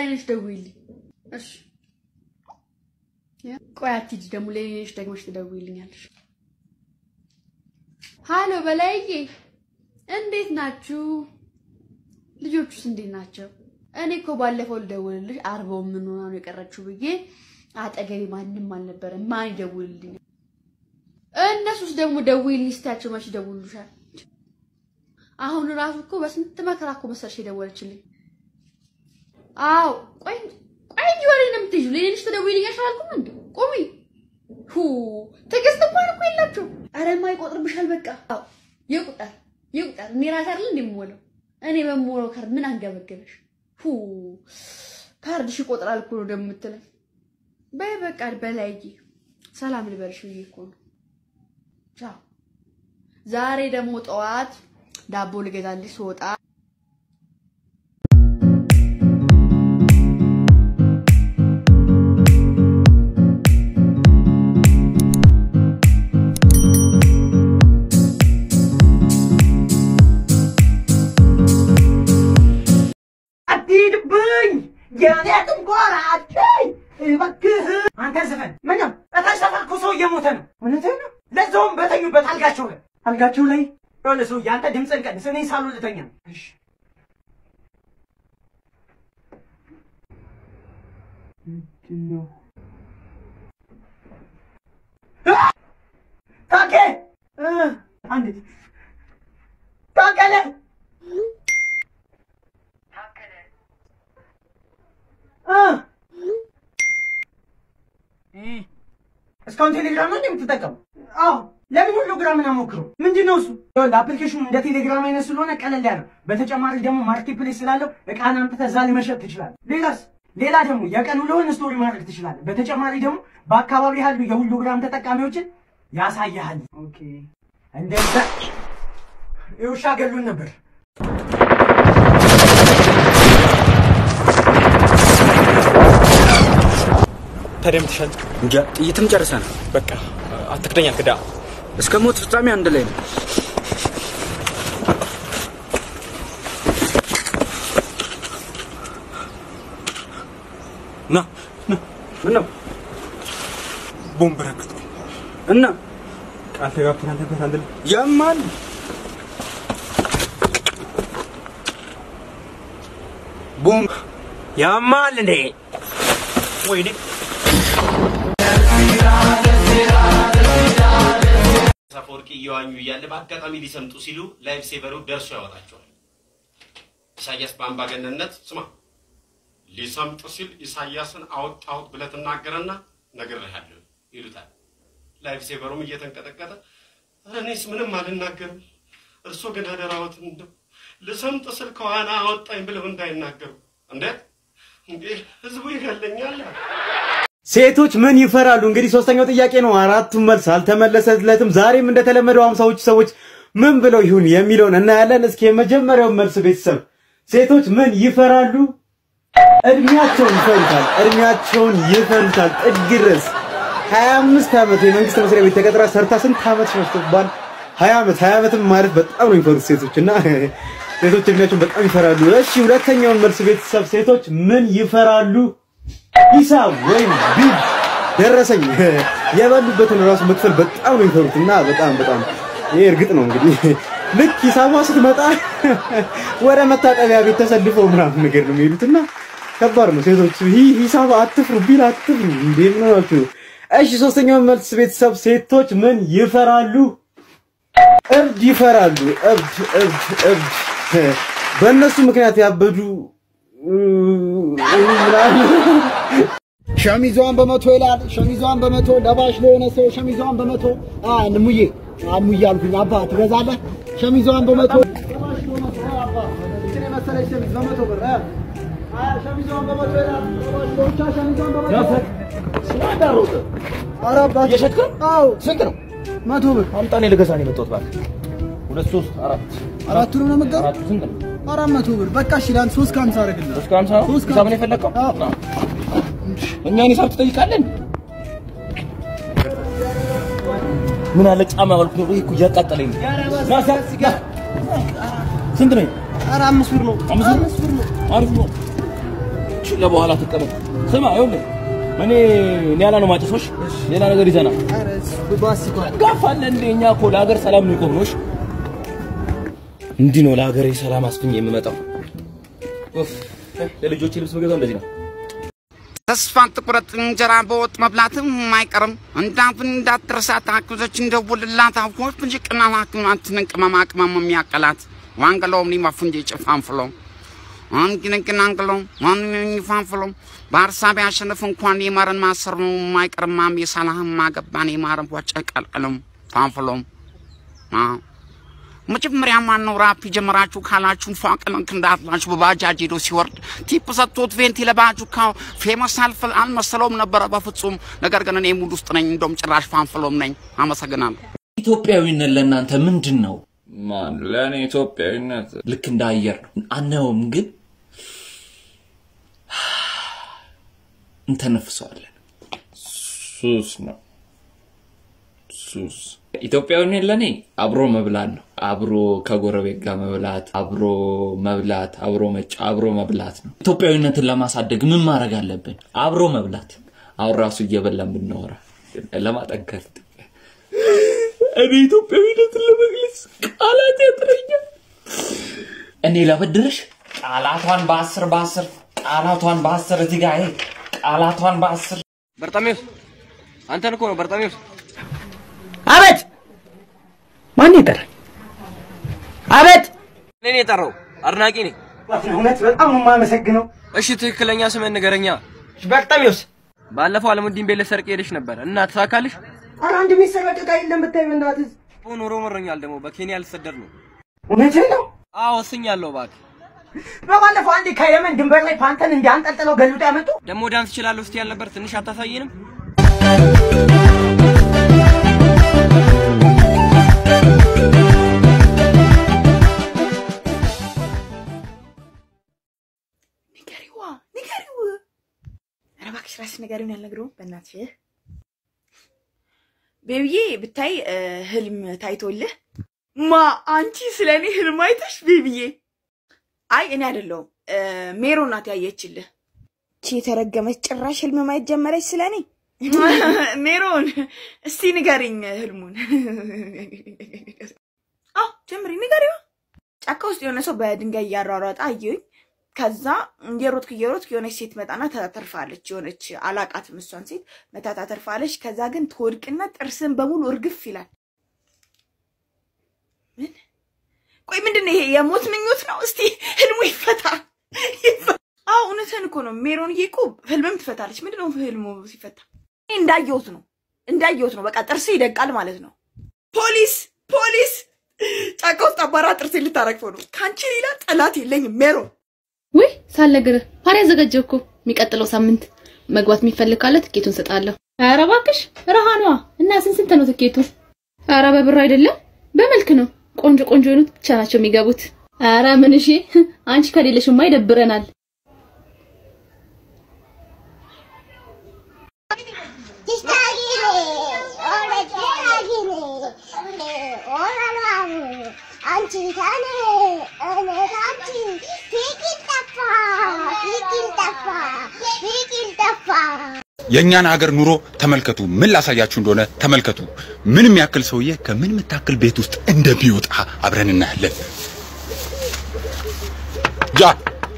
ነሽ ደውይልኝ። እሺ ቆይ አትሂጂ፣ ደግሞ ለእኔ ነሽ ደግመሽ ትደውይልኛለሽ። ሃሎ በላይዬ፣ እንዴት ናችሁ? ልጆቹስ እንዴት ናቸው? እኔ እኮ ባለፈው ልደውልልሽ አርባው ምን ሆና ነው የቀረችው ብዬ አጠገቤ ማንም አልነበረም። ማን ይደውልልኝ? እነሱስ ደግሞ ደውይልኝ ስታቸው መች ይደውሉሻል? አሁን ራሱ እኮ በስንት መከራ እኮ መሰለሽ የደወለችልኝ። አዎ ቆይ ቆይ እንጂ ወሬ ነው የምትይዥው። ለሌሎች ትደውይልኛሽ አላልኩም እንዴ? ቁሚ ሁ ትዕግስት እንኳን እኮ የላቸው። ኧረ የማይቆጥርብሻል። በቃ አዎ ይቁጠር ይቁጠር። እኔ ራሴ አይደል እንዴ የምሞላው? እኔ በምሞላው ካርድ ምን አንገበገበሽ? ሁ ካርድሽ ይቆጥራል እኮ ነው ደግሞ የምትለኝ። በይ በቃ በላይዬ ሰላም ልበልሽ ብዬ እኮ ነው። ቻው። ዛሬ ደግሞ ጠዋት ዳቦ ልገዛልሽ ስወጣ አትሂድብኝ የኔ ጥንቆራቸይ እባክህ አንተ ዘፈን ምነው እታች ሰፈር እኮ ሰው እየሞተ ነው እውነትህን ነው ለዛውም በተኙበት አልጋቸው ላይ አልጋቸው ላይ የሆነ ሰው ያንተ ድምፅን ቀንስ እኔ ሳሉ ልተኛ ነው እሺ ምንድን ነው ታኬ አንድ ታከለ እስካሁን ቴሌግራም ነው የምትጠቀሙ? አዎ። ለምን ሁሉ ግራምን አሞክረው? ምንድን ነው እሱ? አፕሊኬሽኑ እንደ ቴሌግራም አይነት ስለሆነ ቀለል ያለው፣ በተጨማሪ ደግሞ ማርኬት ፕሌስ ስላለው እቃን አምጥተህ እዛ ላይ መሸጥ ትችላለህ። ሌላስ? ሌላ ደግሞ የቀን ውሎህን ስቶሪ ማድረግ ትችላለህ። በተጨማሪ ደግሞ በአካባቢ ያሉ የሁሉ ግራም ተጠቃሚዎችን ያሳያሃል። ኦኬ፣ እንደዛ የውሻ ገሉን ነበር። ተደምትሻል እንጃ ጥይትም ጨርሰናል። በቃ አትክደኛ ክዳ እስከ ሞት ፍጻሜ አንድ ላይ ነው። ና ና ምን ነው ቦምብ ረገጥኩ እና ቃል ተጋብተናል ነበር አንድ ላይ ያማል ቦምብ ያማል እንዴ? ወይኔ አፈወርቂ እየዋኙ እያለ በአጋጣሚ ሊሰምጡ ሲሉ ላይፍ ሴቨሩ ደርሶ ያወጣቸዋል። ኢሳያስ በአምባገነንነት ስማ፣ ሊሰምጥ ሲል ኢሳያስን አወጣሁት ብለህ ትናገረና ነግሬሃለሁ ይሉታል። ላይፍ ሴቨሩም እየተንቀጠቀጠ ኧረ እኔስ ምንም አልናገርም፣ እርሶ ግን አደራዎትን እንደው ልሰምጥ ስል ከዋና አወጣኝ ብለው እንዳይናገሩ። እንዴት እንዴ ህዝቡ ይገለኛል። ሴቶች ምን ይፈራሉ? እንግዲህ ሶስተኛው ጥያቄ ነው። አራቱም መልስ አልተመለሰለትም። ዛሬም እንደተለመደው ሃምሳዎቹ ሰዎች ምን ብለው ይሁን የሚለውን እናያለን። እስኪ የመጀመሪያው መልስ ቤተሰብ ሴቶች ምን ይፈራሉ? እድሜያቸውን ይፈሩታል። እድሜያቸውን ይፈሩታል ጥግ ድረስ 25 ዓመት የመንግስት መስሪያ ቤት ተቀጥራ ሰርታ ስንት ዓመት ሸፍቶባል? 20 ዓመት 20 ዓመትም ማለት በጣም ነው የሚፈሩት ሴቶች እና ሴቶች እድሜያቸውን በጣም ይፈራሉ። እሺ ሁለተኛውን መልስ ቤተሰብ ሴቶች ምን ይፈራሉ? ሂሳብ ወይም ቢል ደረሰኝ የበሉበትን ራሱ መክፈል በጣም ነው የሚፈሩት እና በጣም በጣም ይሄ እርግጥ ነው እንግዲህ ልክ ሂሳቧ ስትመጣ ወደ መታጠቢያ ቤት ተሰልፈው ምናምን ነገር ነው የሚሄዱት እና ከባድ ነው። ሴቶች ይህ ሂሳብ አትፍሩ፣ ቢል አትፍሩ። እንዴ ምን ሆናችሁ? እሺ ሶስተኛው መልስ ቤተሰብ ሴቶች ምን ይፈራሉ? እብድ ይፈራሉ። እብድ እብድ እብድ በእነሱ ምክንያት ያበዱ ሸሚዟን በመቶ ይላል። ሸሚዟን በመቶ ለባሽ ለሆነ ሰው ሸሚዟን በመቶ አ ሙዬ አሙዬ አልኩኝ። አባ ትገዛለህ? ሸሚዟን በመቶ ለባሽ ለሆነ ሰው አባ እችን የመሰለች ሸሚዝ በመቶ ብር አ አ ሸሚዟን በመቶ ይላል። ለባሽ ለብቻ ሸሚዟን በመቶ ስላዳሮት ኧረ አባት እየሸጥክ ነው? አዎ ስንት ነው? መቶ ብር አምጣ፣ እኔ ልገዛ ነው የመጣሁት። እባክህ ሁለት ሶስት አራት አራቱን ነው የምትገዛው? አራቱ ስንት ነው? አራት መቶ ብር በቃ እሺ፣ ለአንድ ሶስት ከሀምሳ አደርግልሃለሁ። ሶስት ከሀምሳ ነው? ሶስት ሂሳብ ነው የፈለግከው? አዎ። ና። እኛን ሂሳብ ትጠይቃለን? ምን አለ ጫማ ባልኩ ነው። ይሄ እኮ እያቃጠለኝ ነው። ና ሳ- ና። ስንት ነው? ኧረ አምስት ብር ነው። አምስት ብር? ብር ነው። አሪፍ ነው። እቺ ለበኋላ ትቀመጥ። ስማ ይኸውልህ እኔ ኒያላ ነው ማጭሶሽ፣ ሌላ ነገር ይዘና ጋፋለ እንደ እኛ እኮ ለሀገር ሰላም ነው የቆምነው። እንዲህ ነው ለሀገሬ ሰላም አስፍኝ የምመጣው። ኡፍ ለልጆቼ ልብስ መገዛው እንደዚህ ነው። ተስፋ ትቁረጥ እንጀራ በወጥ መብላትም አይቀርም። እንዳብን እንዳትረሳት አክብዘች እንደውልላት አፎች ብንጂ ቅናት አክማትንን ቅመማ ቅመም የሚያቀላት ዋንገሎም ሊመፉንጂ ጭፋንፍሎ አንግንግን አንግሎ ማንንን ይፋንፍሎ በሀሳብ ያሸንፍ እንኳን የማረን ማሰር ነው የማይቀርማም የሰላህም ማገባን የማረን ወጨ ቀልቅሎም ፋንፍሎም መጀመሪያ ማን ነው ራፕ የጀመራችሁ ካላችሁ ፏቅልንክ እንዳትላችሁ በባጃጅ ሄዶ ሲወርድ ቲፕ ሰጥቶት ቬንቲ ለባጁ ካው ፌመስ አልፈል አልመሰለውም ነበረ በፍጹም። ነገር ግን እኔ ሙድ ውስጥ ነኝ፣ እንደውም ጭራሽ ፋንፍሎም ነኝ። አመሰግናለሁ። ኢትዮጵያዊነት ለእናንተ ምንድን ነው? ማን ለእኔ ኢትዮጵያዊነት ልክ እንደ አየር ነው። አናየውም፣ ግን እንተነፍሰዋለን። ሱስ ነው ሱስ። ኢትዮጵያዊነት ለእኔ አብሮ መብላት ነው። አብሮ ከጎረቤት ጋር መብላት፣ አብሮ መብላት፣ አብሮ መጫ፣ አብሮ መብላት ነው። ኢትዮጵያዊነትን ለማሳደግ ምን ማድረግ አለብን? አብሮ መብላት። አሁን ራሱ እየበላን ብናወራ ለማጠንከር እኔ ኢትዮጵያዊነትን ለመግለጽ ቃላት ያጥረኛል። እኔ ላበድርሽ ቃላቷን በአስር በአስር ቃላቷን በአስር እዚህ ጋር ይሄ ቃላቷን በአስር በርጣሜዎስ አንተን እኮ ነው በርጣሜዎስ። አቤት! ማን የጠራኝ? አቤት! እኔ ነው የጠራው፣ አድናቂ ነኝ። እውነት በጣም ነው የማመሰግነው። እሺ ትክክለኛ ስምህን ንገረኛ። በርጣሜዎስ። ባለፈው አለሙዲን ቤት ልትሰርቅ ሄደሽ ነበር እና ተሳካልሽ? ኧረ አንድ የሚሰረቅ ዕቃ የለም ብታይ በእናትህ። ኑሮ መሮኛል ደግሞ በኬንያ ልሰደድ ነው። እውነትህን ነው? አዎ ወስኛለሁ። እባክህ በባለፈው አንዴ ከየመን ድንበር ላይ ፓንተን እንዲያንጠልጥለው ገልብጦ ያመጡ ደግሞ ዳንስ እችላለሁ ስትይ አልነበር? ትንሽ አታሳየንም? ንገሪዋ ንገሪው። ኧረ እባክሽ እራስሽ ንገሪውን ያልነግረውም በእናትሽ ቤቢዬ ብታይ እ፣ ህልም ታይቶልህ ማ አንቺ ስለ እኔ ህልም አይተሽ ቤቢዬ? አይ እኔ አይደለሁም እ፣ ሜሮ ናት ያየችልህ። ቺ የተረገመች ጭራሽ ህልም ማየት ጀመረች ስለ እኔ። ሜሮን እስቲ ንገሪኝ ህልሙን። አዎ ጀምሪ ንገሪዋ። ጫካ ውስጥ የሆነ ሰው በድንጋይ እያሯሯጠ አየሁኝ። ከዛ እየሮጥክ እየሮጥክ የሆነች ሴት መጣና ታተርፋለች። የሆነች አላቃትም እሷን ሴት መታ ታተርፋለች። ከዛ ግን ትወድቅና ጥርስን በሙሉ እርግፍ ይላል። ምን? ቆይ ምንድን ነው ይሄ? የሞት ምኞት ነው? እስቲ ህልሙ ይፈታ። ይፈታ። አዎ እውነትህን እኮ ነው ሜሮንዬ እኮ ህልምም ትፈታለች። ምንድን ነው ህልሙ ሲፈታ? እኔ እንዳየሁት ነው እንዳየሁት ነው። በቃ ጥርስ ይደቃል ማለት ነው። ፖሊስ ፖሊስ! ጫካ ውስጥ አባራ ጥርሴ ልታረግፈው ነው። ከአንቺ ሌላ ጠላት የለኝም ሜሮን። ውይ ሳልነግርህ ፓሪ አዘጋጀው እኮ የሚቀጥለው ሳምንት መግባት የሚፈልግ ካለ ትኬቱን ሰጣለሁ። ኧረ እባክሽ ረሃኗ እና ስንት ስንት ነው ትኬቱ? ኧረ በብር አይደለም በመልክ ነው። ቆንጆ ቆንጆ የሆኑት ብቻ ናቸው የሚገቡት። ኧረ ምን እሺ፣ አንቺ ከሌለሽማ ይደብረናል። አንቺ ከኔ እኔ ካንቺ ፍቅር ጠፋ ፍቅር ጠፋ ፍቅር ጠፋ የእኛን ሀገር ኑሮ ተመልከቱ። ምን ላሳያችሁ እንደሆነ ተመልከቱ። ምን የሚያክል ሰውዬ ከምን የምታክል ቤት ውስጥ እንደሚወጣ አብረን እናያለን። ጃ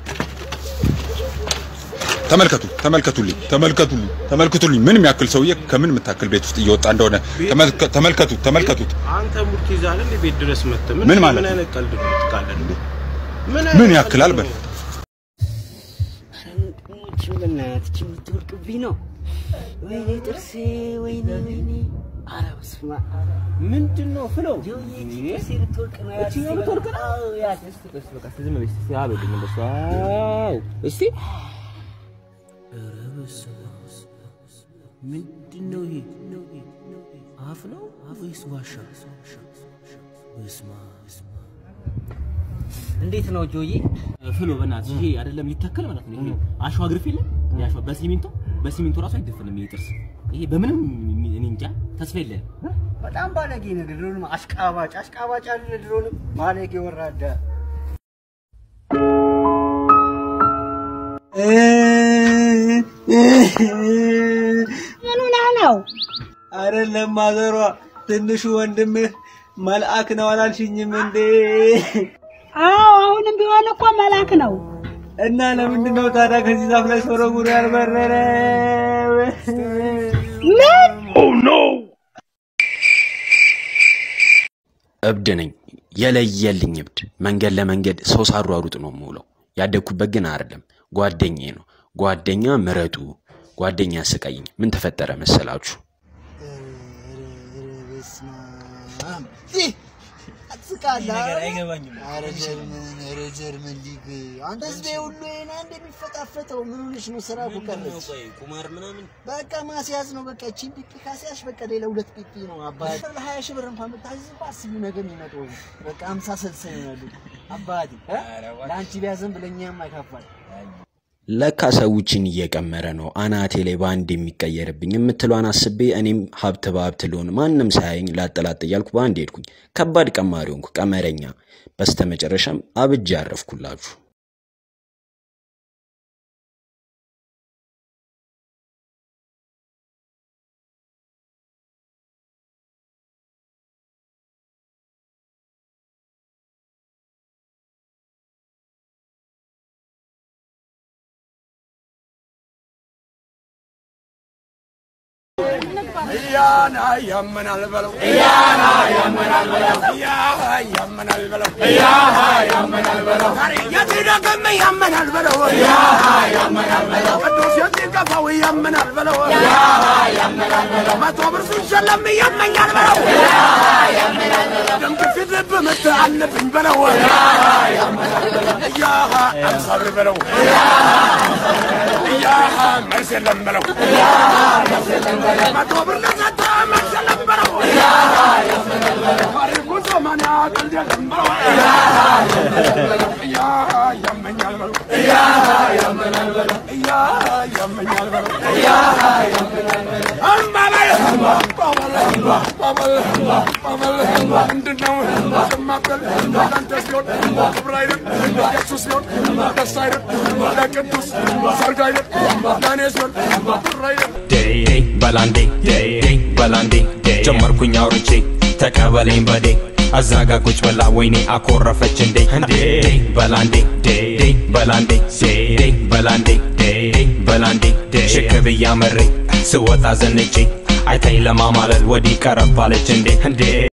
ተመልከቱ፣ ተመልከቱልኝ፣ ተመልከቱልኝ፣ ተመልከቱልኝ። ምን የሚያክል ሰውዬ ከምን የምታክል ቤት ውስጥ እየወጣ እንደሆነ ተመልከ- ተመልከቱ፣ ተመልከቱት። አንተ ሙድ ትይዛለህ እንዴ? ቤት ድረስ መጥተህ ምን ማለት ምን ነው? አይነት ቀልድ ነው የምትቃለድ? ምን ያክላል በል ሙች በእናትህ የምትወድቅብኝ ነው። ወይኔ ጥርሴ፣ ወይኔ ወይኔ። ኧረ በስመ አብ ምንድን ነው ፍለው? ጥርሴ ልትወድቅ ነው። ያት እችኛው ልትወድቅ ነው? አዎ፣ ያት እስቲ ቆይ እስቲ በቃ እስቲ ዝም በይ እስቲ እስቲ አበልኝ እንደሱ። አዎ እስቲ ኧረ በስመ አብ። ምንድን ነው ይሄ? አፍ ነው ወይስ ዋሻ? በስመ አብ። እንዴት ነው ጆዬ? ፍሎ በእናትህ ይሄ አይደለም ሊተከል ማለት ነው። ይሄ አሸዋ ግርፍ የለም የአሸዋ በሲሚንቶ በሲሚንቶ ራሱ አይደፈንም ይሄ ጥርስ። ይሄ በምንም እኔ እንጃ ተስፋ የለህም። በጣም ባለጌ ነህ። ድሮንም አሽቃባጭ አሽቃባጭ አለ። ድሮንም ባለጌ ወራዳ ምን ሆነህ ነው? አይደለም ማዘሯ፣ ትንሹ ወንድምህ መልአክ ነው አላልሽኝም እንዴ? አዎ አሁንም ቢሆን እኮ መልአክ ነው። እና ለምንድን ነው ታዲያ ከዚህ ዛፍ ላይ ሶረጉሩ ያልበረረ? ምን? ኦ ኖ! እብድ ነኝ፣ የለየልኝ እብድ። መንገድ ለመንገድ ሰው ሳሯሩጥ ነው የምውለው። ያደግኩበት ግን አይደለም፣ ጓደኛዬ ነው። ጓደኛ ምረጡ። ጓደኛ ያስቀይኝ። ምን ተፈጠረ መሰላችሁ? ትስቃለህ? ነገር አይገባኝም። ኧረ ጀርመን፣ ኧረ ጀርመን ሊግ አንተ ህዝቤ ሁሉ ይሄን አንድ የሚፈጣፈጠው ምን ሆነሽ ነው? ስራ እኮ ቀረች። ቁማር ምናምን በቃ ማስያዝ ነው። በቃ እቺን ፒፒ ካስያዝሽ በቃ ሌላ ሁለት ፒፒ ነው አባቴ። ለሀያ ሺህ ብር እንኳን ብታዝዝ እኮ አስቢ ነገር የሚመጣው በቃ ሀምሳ ስልሳ ይሆናሉ አባቴ። እ? ለአንቺ ቢያዘን ብለኛም አይካፋል። ለካ ሰዎችን እየቀመረ ነው አናቴ ላይ በአንድ የሚቀየርብኝ የምትሏን አስቤ እኔም ሀብት በሀብት ልሆን ማንም ሳያየኝ ላጠላጥ እያልኩ በአንድ ሄድኩኝ። ከባድ ቀማሪ ሆንኩ፣ ቀመረኛ። በስተመጨረሻም አብጄ ያረፍኩላችሁ። እያና ያመናል በለው እያና ያመናል በለው እያሃ ያመናል በለው እያሃ ያመናል በለው ዛሬ የትደግም ያመናል በለው እያሃ ያመናል በለው ቅዱስ የትገፋው ያመናል በለው እያሃ ያመናል በለው መቶ ብር ሲሸለም ያመኛል በለው እያሃ ያመናል በለው ደም ግፊት ልብ ምት አለብኝ በለው እያሃ ያመናል በለው እያሃ አምሳ ብር በለው እያሃ መልስ የለም በለው መልስ የለም በለው መቶ ብር ለሰጠ መልስ የለም በለው ታሪኩ ዘመን ቀልድ የለም በለው እያሃ ያመኛል በለው እያሃ ያመኛል በለው እያሃ ያመኛል በለው እያሃ ያመኛል በለው እምባ በል እምባ በል እምባ በል እምባ በል ምንድነው ዝም አትበል ለአንተ ሲሆን ክብር አይደል የሱ ሲሆን ደስ አይደል ለቅዱስ ሰርግ አይደል ለእኔ ሲሆን ብር አይደል ዴይ በላንዴ ዴይ በላንዴ ጀመርኩኝ አውርቼ ተቀበለኝ በዴ አዛጋ ቁጭ ብላ ወይኔ አኮረፈች እንዴ እንዴ በላንዴ ዴይ በላንዴ ዴይ በላንዴ ዴይ በላንዴ ሽክ ብያ መሬ ስወጣ ዘንጬ አይታኝ ለማማለል ወዲህ ቀረባለች እንዴ እንዴ